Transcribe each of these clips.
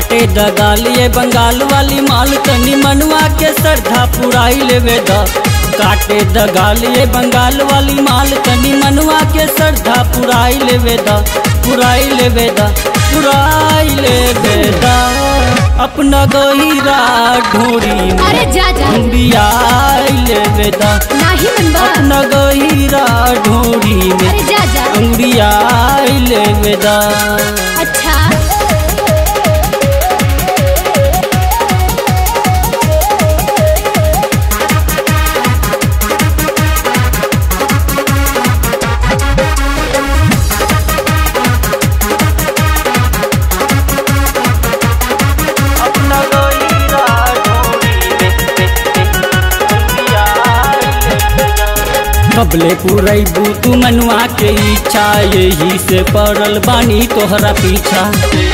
काटे दगालिए बंगाल वाली माल तनी मनवा के श्रद्धा पुराई लेवे द काटे दगालिए बंगाल वाली माल तनी मनवा के श्रद्धा पुराई लेवे द पुराई लेवे द पुराई लेवे द अपना गहिरा ढोरी में अरे जा जा अंबियाई लेवे द नाही मनबा अपना गहिरा ढोरी में अरे जा जा अंबियाई लेवे द अच्छा अपना गहिरा ढोरी कबले पुरैबू तू मनुआ के इच्छा यही से पड़ल बानी तोहरा पीछा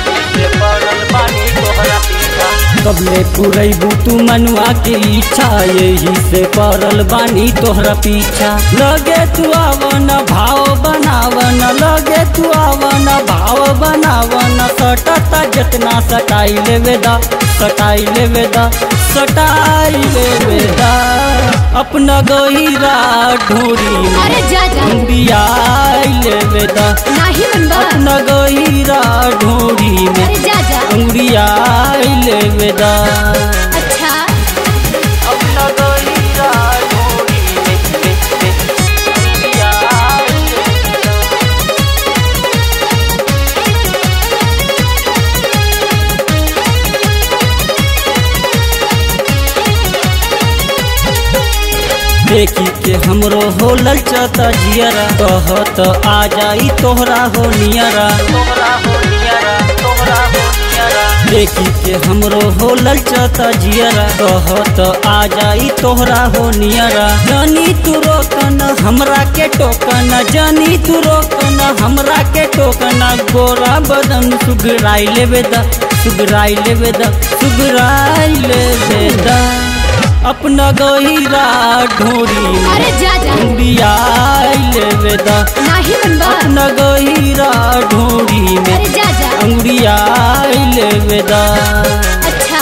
कबले पुरैबू तू मनुआ के इच्छा यही से पड़ल बानी तोहरा पीछा लगे तू आवन भाव बनावन लगे तू आवन भाव बनावन सटता जितना सटाई लेवे दा सटाई लेवे दा सटाई लेवे दा अपना गहिरा ढोरी में अरे जा जा अंबियाई लेवे दा नाही मनबा अपना गहिरा ढोरी में अरे जा जा अंगुरियाई लेवे दा अच्छा अपना गहिरा ढोरी में अंगुरियाई लेवे दा देखी के हमरो हो ललचता जियरा कहत आ जाई तोहरा हो नियरा तोहरा हो नियरा तोहरा हो नियरा देखी के हमरो हो ललचता जियरा कहत आ जाई तोहरा हो नियरा जानी तू रोकन हमरा के टोकन जानी तू रोकन हमरा के टोकन गोरा बदन सुगराई लेवे दा सुगराई लेवे दा सुगराई लेवे दा अपना गहिरा ढोरी में अरे जा जा अंबियाई लेवे दा नाही मनबा अपना गहिरा ढोरी में अरे जा जा अंगुरियाई लेवे दा अच्छा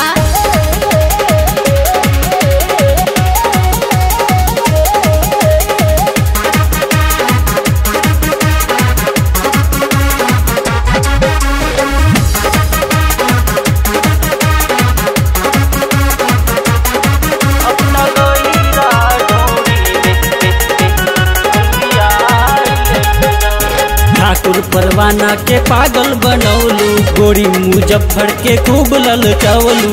अपना गहिरा ढोरी में अंगुरियाई लेवे दा ठाकुर परवाना के पागल बनौलू गोरी मुजफ्फर के खूब ललचवलू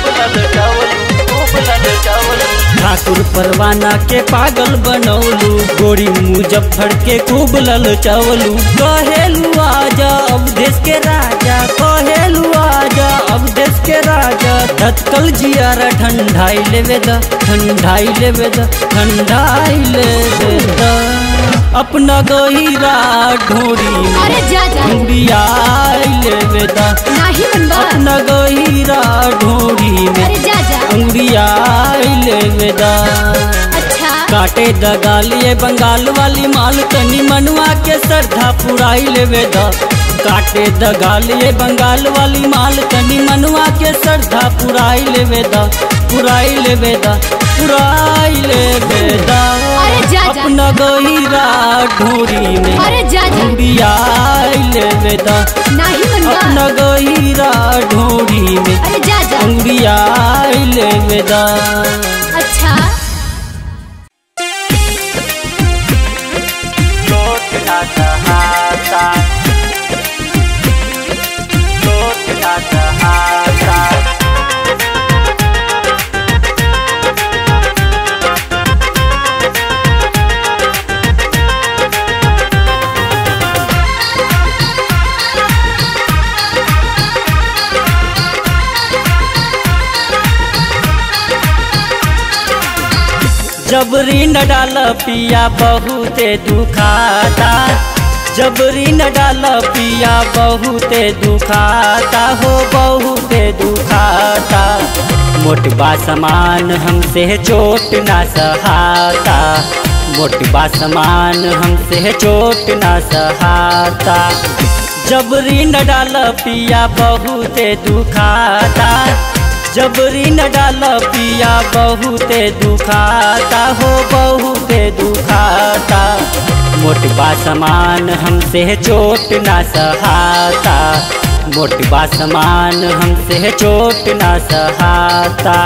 ठाकुर परवाना के पागल बनौलू गोरी मुजफ्फर के खूब ललचवलू कहेलू आजा अब देश के राजा कहेलू आजा अब देश के राजा धतकल जियारा ठंडाई लेवे द ठंडाई लेवे द ठंडाई लेवे द अपना गहिरा ढोरी में अरे जा जा अंबियाई लेवे दा नाही मनबा अपना गहिरा ढोरी में अरे जा जा अंगुरियाई लेवे दा अच्छा काटे दगालिए बंगाल वाली माल तनी मनवा के श्रद्धा पुराई लेवे दा काटे दगालिए बंगाल वाली माल तनी मनवा के श्रद्धा पुराई लेवे दा पुराई लेवे दा पुराई लेवे दा अरे जा जा अपना गहिरा ढोरी में अरे जा जा अंबियाई लेवे दा नाही मनबा अपना गहिरा ढोरी में अरे जा जा अंगुरियाई लेवे दा अच्छा लोट ना सहाता लोट ना सहाता जबरी न डाल पिया बहुते दुखाता जबरी न डाल पिया बहुते दुखाता हो बहुते दुखाता मोटबा समान हमसे चोट ना सहाता मोटबा समान हमसे चोट ना सहाता जबरी न डाल पिया बहुते दुखाता जबरी न डाल पिया बहुते दुखाता हो बहुते दुखाता मोटबा समान हमसे चोट ना सहाता मोटबा समान हमसे चोट ना सहाता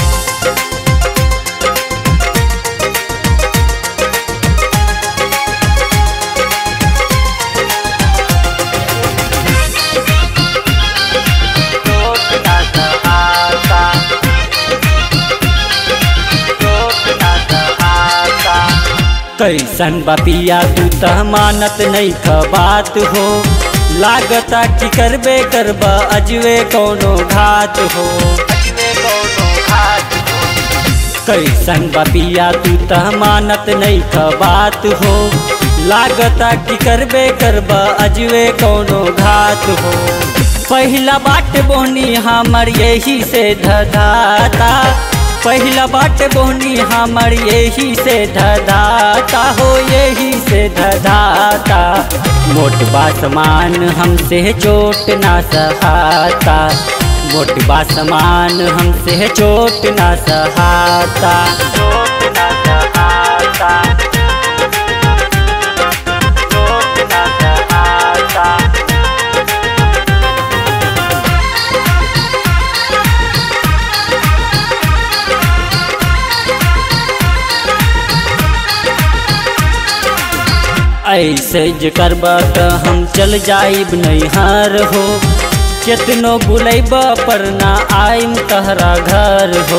कैसन बपिया तू त मानत नहीं ख बात हो लागता कि करबे करबा अजवे कोनो घात हो कैसन बपिया तू त मानत नहीं ख बात हो लागता कि करबे करबा अजवे कोनो घात हो पहिला बाट बोनी हमर यही से धधाता पहिला बाट बोनी हमर यही से धधाता हो यही से धधाता मोटबा समान हमसे चोट ना सहाता मोटबा समान हमसे चोट ना सहाता चोट ना सहाता चोट ना सहाता ऐसे जे करबा त हम चल जाइब नैहर हो केतनो बुलैब पर ना आइम तहरा घर हो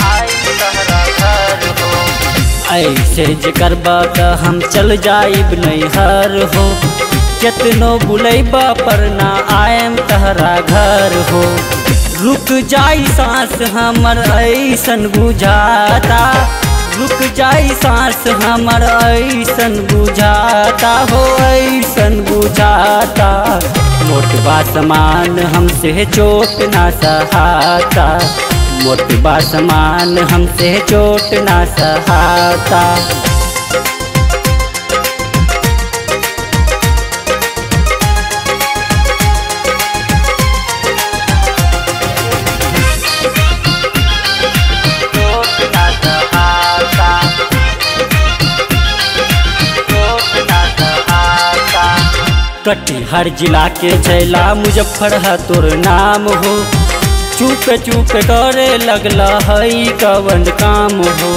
ऐसे जे करबा त हम चल जाइब नैहर हो केतनो बुलैब पर ना आइम तहरा घर हो रुक जाई सांस हमर ऐसन बुझाता रुक जाई सांस हमर ऐसन बुझाता हो ऐसन बुझाता मोटबा समान हमसे चोट ना सहाता मोटबा समान हमसे चोट ना सहाता कटिहार जिला के छैला मुजफ्फर है तोर नाम हो चुप चुप करे लगला हई कवन काम हो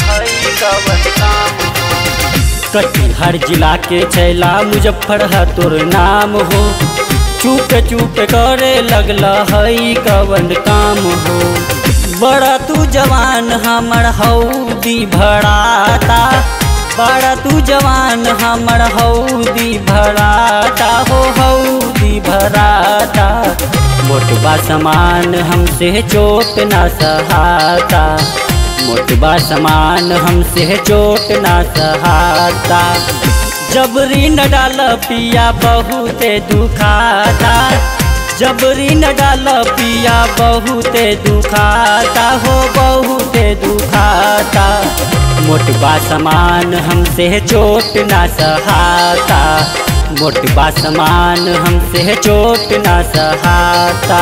कटिहार जिला के छैला मुजफ्फर है तोर नाम हो चुप चुप करे लगला हई कवन काम हो बड़ा तू जवान हमर हौदी भड़ाता बड़ा तू जवान हमर हौदी भराता हो हौदी भराता मोटबा समान हमसे चोट ना सहाता मोटबा समान हमसे चोट ना सहाता जबरी न डाल पिया बहुते दुखाता जबरी न डाल पिया बहुते दुखाता हो बहुते दुखाता मोटबा समान हमसे चोट ना सहाता मोटबा समान हमसे चोट ना सहाता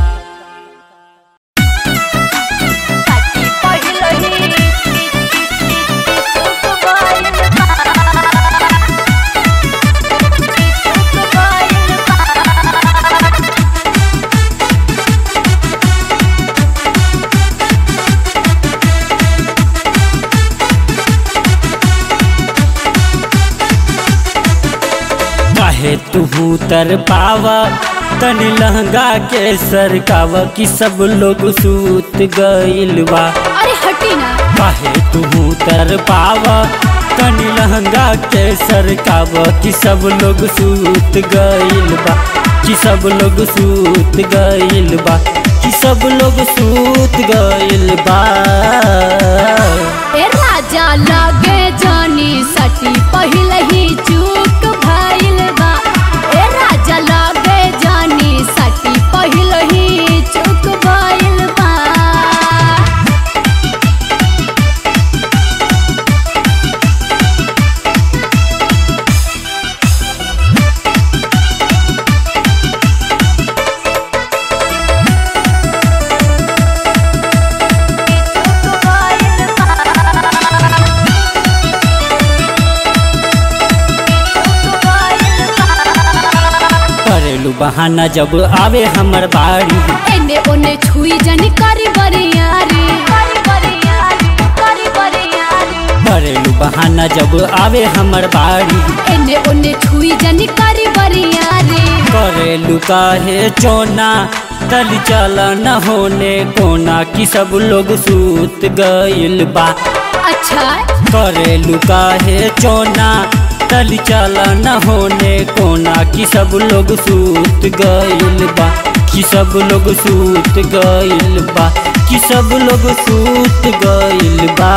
काहे तुहू तर पावा तनी लहंगा के सरकावा कि सब लोग सूत गइल बा अरे हटी ना काहे तुहू तर पावा तनी लहंगा के सरकावा कि सब लोग सूत गइल बा कि सब लोग सूत गइल बा कि सब लोग सूत गइल बा ए राजा लागे जानी सटी पहले ही चूक भइल बा ए राजा लागे जानी सटी पहले ही चूक भइल बा बहाना जब आवे हमर बाड़ी एने ओने छुई जनी करी बरियारी करी बरियारी करी बरियारी करेलू बहाना जब आवे हमर बाड़ी एने ओने छुई जनी करी बरियारी करेलू काहे चोना तल चल न होने कोना की सब लोग सूत गइल बा अच्छा करेलू काहे चोना तल चल न होने कोना की सब लोग सूत गइल बा कि सब लोग सूत गइल बा कि सब लोग सूत गइल बा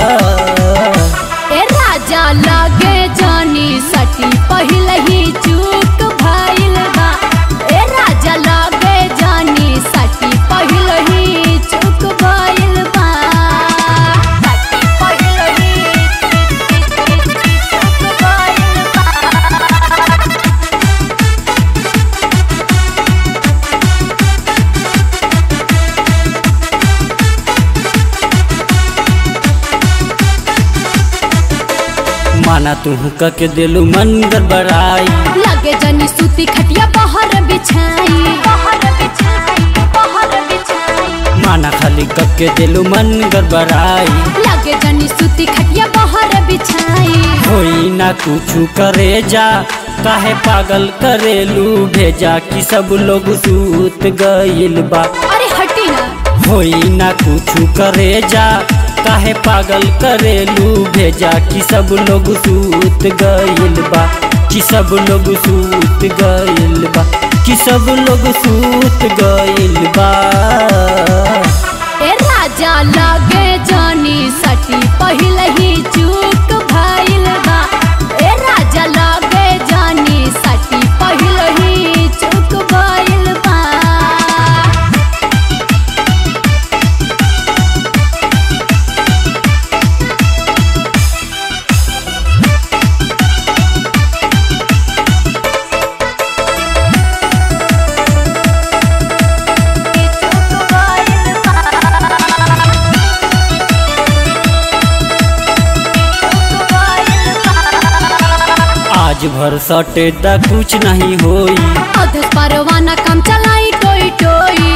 ए राजा लागे जानी सटी पहले ही चूक भइल बा ए राजा लागे जानी सटी पहले ही चूक भइल बा सटी पहले ही चूक भइल बा माना तू के दिलू मन गड़बड़ाई लगे जनी सूती खटिया बाहर बिछाई बाहर बिछाई बाहर बिछाई माना खाली के दिलू मन गड़बड़ाई लगे जनी सूती खटिया बाहर बिछाई होई ना कुछ करे जा काहे पागल करेलू भेजा कि सब लोग सूत गइल बा अरे हटी ना होई ना कुछ करे जा काहे पागल करेलू भेजा कि सब लोग सूत गइल बा कि सब लोग सूत गइल बा कि सब लोग सूत गइल बा ए राजा लगे जानी सटी पहले ही चूक भइल बा ए राजा लगे जानी सटी पहले ही चूक भइल बा आज भर सटे दा कुछ नहीं होई अधस परवाना काम चलाई टोई टोई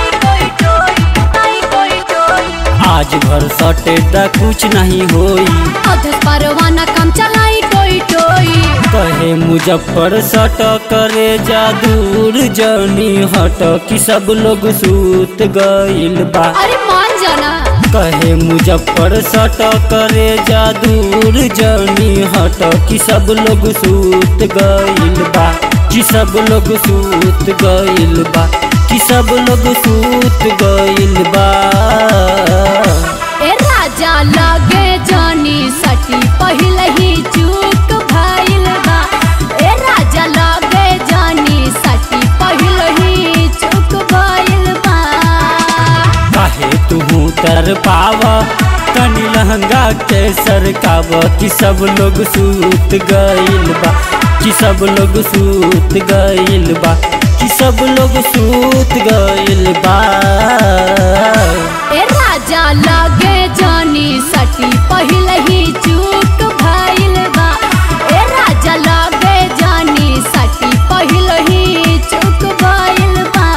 आज भर सटे दा कुछ नहीं होई अधस परवाना काम चलाई टोई टोई कहे मुजफ्फर सट करे जा दूर जनी हट कि सब लोग सूत गइल बा अरे मान जाना कहे मुजफ्फर सट करे जा दूर जनी हट कि सब लोग सूत गइल बा कि सब लोग सूत गइल बा कि सब लोग सूत गइल बा ए राजा लगे जानी सटी पहले ही चूक भइल बा ए राजा लगे जानी सटी पहले ही चूक भइल बा काहे तू तर पाव कनी लहंगा के सरकाव कि सब लोग सूत गइल बा कि सब लोग सूत गइल बा कि सब लोग सूत गइल बा ए राजा लगे जानी सटी पहले ही चूक भइल बा ए राजा लगे जानी सटी पहले ही चूक भइल बा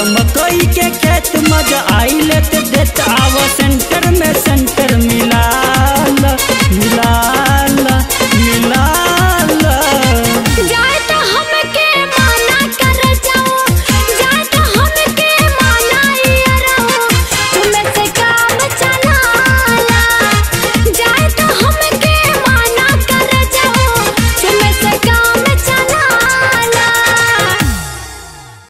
मकई के खेत